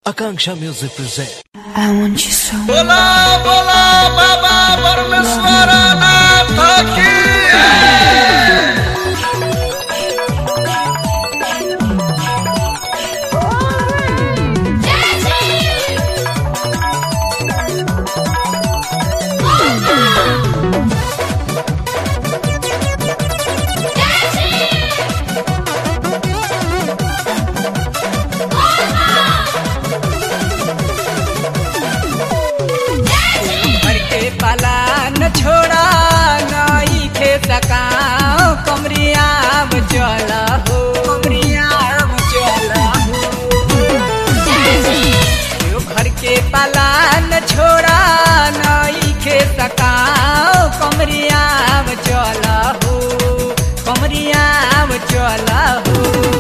Akanksha Music present. I want you so much. बोला बोला बाबा परमेश्वर नाथ की घर के पाला न छोड़ा नई खे सकाओ कमरिया चल हो कमरिया चल हो यो घर के पाला न छोड़ा नई खे सकाओ कमरिया चल हो कमरिया चल हो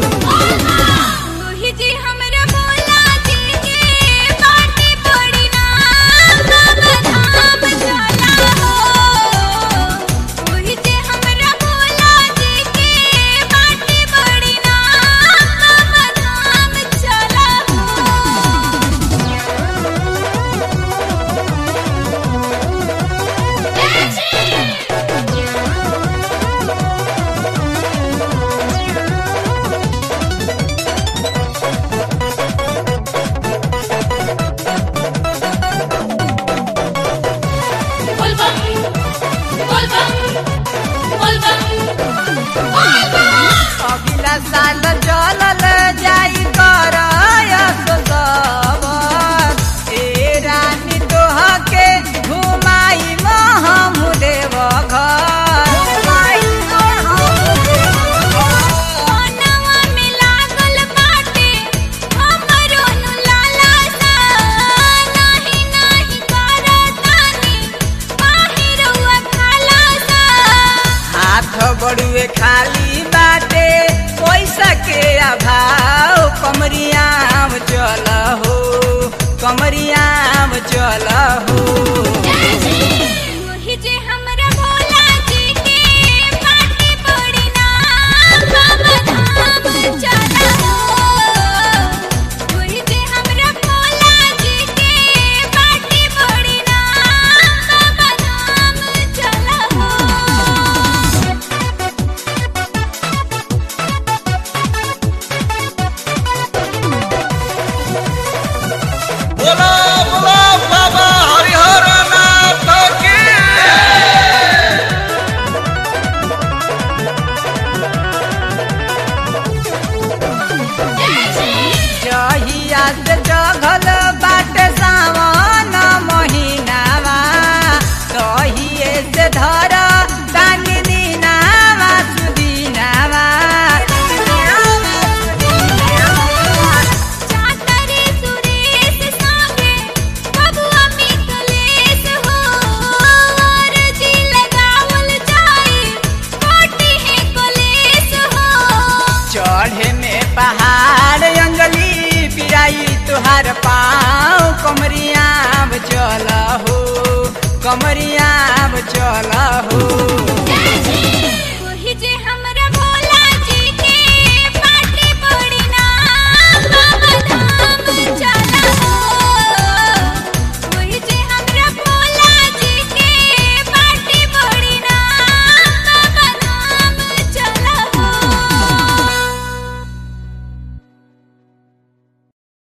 ओही जी हमरा बोला जी के बाटे पड़ी ना बाबा धाम चला हो ओही जी हमरा बोला जी के बाटे पड़ी ना बाबा धाम चला अगिला साल जलल जाई कर ए रानी तोहके घुमाई हम देव मनवा में लागल बाटे हमरो नु लाला सा नाही नाही करतानी बाहिरवा खाला सा हाथ बड़ुए खाली बाटे पैसा के अभाव कमरियाम चल हो कमरियाम चल हो ओही जे हमरा भोला जी के बाटे पड़ी ना बाबा धाम चला हो ओही जे हमरा भोला जी के बाटे पड़ी ना बाबा धाम चला हो बोला बोला बाबा हरिहर नाथ की जहिया से जघल बाटे सावन महीनावा तहिए से धर तानी दिनावा सुदिनावा चातरे सुरेश संगे बबुआ मिकलेश हो और जी लगावल जाई कोटी है कलेश हो चढ़े में पहाड़ अंगली पिराई तुहार पाँव कमरियाब चल हो कमरियाब चल हो